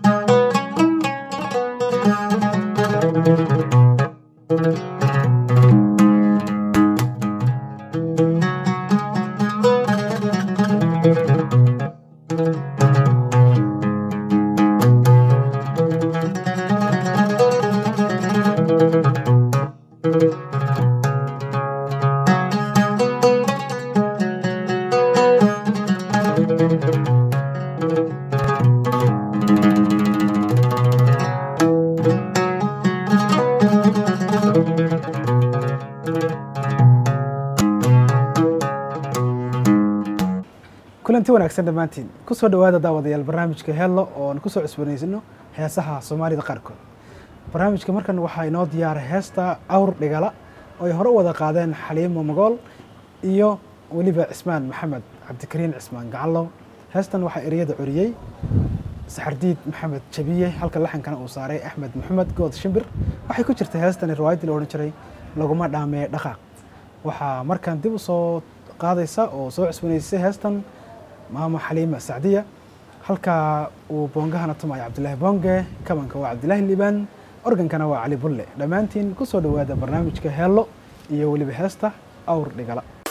kulanti wanaagsan dhammaantiin kusoo dhawaada daawadayaal barnaamijka hello oo aan kusoo cusbanaysano heesaha soomaalida qaarkood barnaamijka markan waxaa inoo diyaaray heesta awr dhigala oo ay hore u wada qaadeen xaliimo magool iyo weliba cismaan maxamed cabdikariin cismaan gacallow heestan waxaa ereyada curiyey saxardiid maxamed jabiye halka laxankana uu saaray axmed maxamed good shimbir waxay ku jirtay heestani riwaayaddii la odhan jiray laguma dhaamee dhaqaaq waxaa markaan dib u soo qaadaysa oo soo cusbanaysay heestan maamo xaliima sacdiya halka uu boongahana tumayo cabdilaahi boonge kabanka waa cabdilaahi liibaan organkana waa cali bulle dhammaantiin ku soo dhowaada barnaamijka heello iyo weliba heesta awr dhigala